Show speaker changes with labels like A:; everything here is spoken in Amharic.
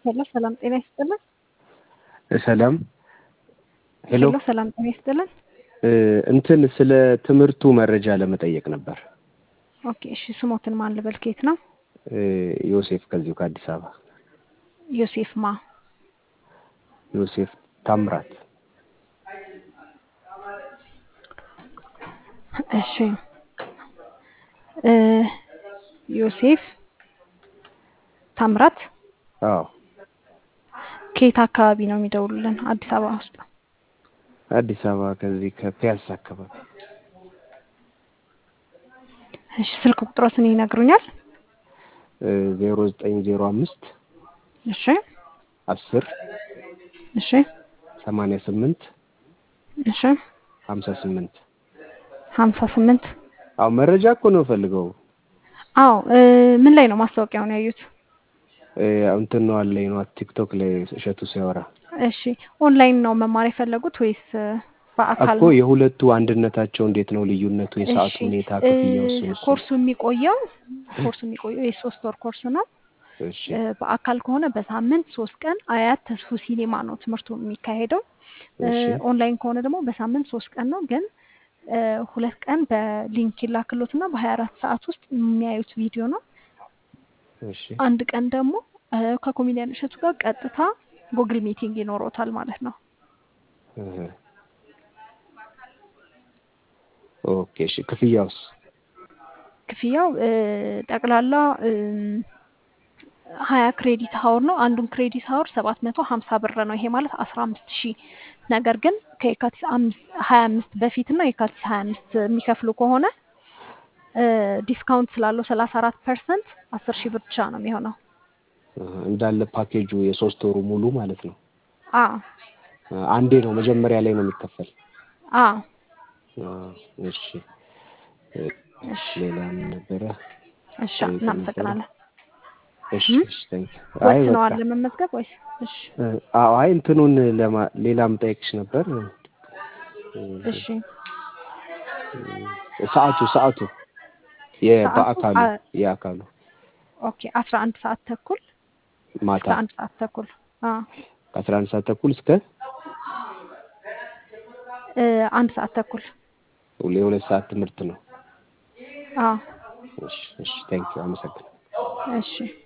A: ሄሎ ሰላም ጤና ይስጥልን።
B: ሰላም ሄሎ
A: ሄሎ ሰላም ጤና ይስጥልን።
B: እንትን ስለ ትምህርቱ መረጃ ለመጠየቅ ነበር።
A: ኦኬ እሺ፣ ስሞትን ማን ልበል? ከየት ነው?
B: ዮሴፍ ከዚሁ ከአዲስ አበባ።
A: ዮሴፍ ማ?
B: ዮሴፍ ታምራት።
A: እሺ እ ዮሴፍ ታምራት
B: አዎ
A: ከየት አካባቢ ነው የሚደውሉልን? አዲስ አበባ ውስጥ።
B: አዲስ አበባ ከዚህ ከፒያሳ አካባቢ።
A: እሺ ስልክ ቁጥሮትን ይነግሩኛል?
B: ዜሮ ዘጠኝ ዜሮ አምስት
A: እሺ
B: አስር
A: እሺ
B: ሰማንያ ስምንት
A: እሺ
B: ሀምሳ ስምንት
A: ሀምሳ ስምንት
B: አዎ መረጃ እኮ ነው ፈልገው
A: አዎ እ ምን ላይ ነው ማስታወቂያውን ያዩት?
B: እንትን ነው አለኝ ነው ቲክቶክ ላይ እሸቱ ሲያወራ
A: እሺ ኦንላይን ነው መማር የፈለጉት ወይስ በአካል
B: እኮ
A: ነው?
B: የሁለቱ አንድነታቸው እንዴት ነው ልዩነቱ? የሰዓቱ
A: እሺ
B: ሁኔታ
A: እ
B: ክፍያው እሱን እሱን
A: ኮርሱ የሚቆየው ኮርሱ የሚቆየው የሶስት ወር ኮርስ ነው።
B: እሺ
A: እ በአካል ከሆነ በሳምንት ሶስት ቀን አያት ተስፉ ሲኔማ ነው ትምህርቱ የሚካሄደው። እ
B: እሺ
A: ኦንላይን ከሆነ ደግሞ በሳምንት ሶስት ቀን ነው። ግን እ ሁለት ቀን በሊንክ ይላክሎትና በሀያ አራት ሰዓት ውስጥ የሚያዩት ቪዲዮ ነው።
B: እሺ
A: አንድ ቀን ደግሞ እ ከኮሜዲያን እሸቱ ጋር ቀጥታ ጉግል ሚቲንግ ይኖሮታል ማለት ነው።
B: እህ ኦኬ እሺ ክፍያውስ?
A: ክፍያው እ ጠቅላላ እም ሀያ ክሬዲት ሀወር ነው። አንዱን ክሬዲት ሀወር ሰባት መቶ ሀምሳ ብር ነው። ይሄ ማለት አስራ አምስት ሺህ ነገር ግን ከየካቲት አምስት ሀያ አምስት በፊት እና የካቲት ሀያ አምስት የሚከፍሉ ከሆነ እ ዲስካውንት ስላለው ሰላሳ አራት ፐርሰንት አስር ሺህ ብር ብቻ ነው የሚሆነው።
B: እህ እንዳለ ፓኬጁ የሶስት ወሩ ሙሉ ማለት ነው።
A: አ
B: አንዴ ነው መጀመሪያ ላይ ነው የሚከፈል።
A: አ
B: አ እሺ እ
A: እሺ
B: ሌላ ምን ነበረ?
A: እሺ
B: ጠይቅ ነበረ?
A: እናመሰግናለን።
B: እሺ
A: እም
B: እሺ ታንክ አይ በቃ
A: ወስነዋል ለመመዝገብ ወይስ? እሺ
B: እ አዎ አይ እንትኑን ለማ ሌላም ጠይቅሽ ነበር። እ
A: እሺ
B: ሰዓቱ ሰዓቱ
A: ሰዓቱ
B: የበአካሉ
A: አ
B: የአካሉ
A: ኦኬ አስራ አንድ ሰዓት ተኩል እስከ
B: ማታ
A: አንድ ሰዓት ተኩል አ
B: ከአስራ አንድ ሰዓት ተኩል እስከ
A: እ አንድ ሰዓት ተኩል
B: የሁለት ሰዓት ትምህርት ነው።
A: አ
B: እሺ እሺ ታንክ አመሰግናለሁ።
A: እሺ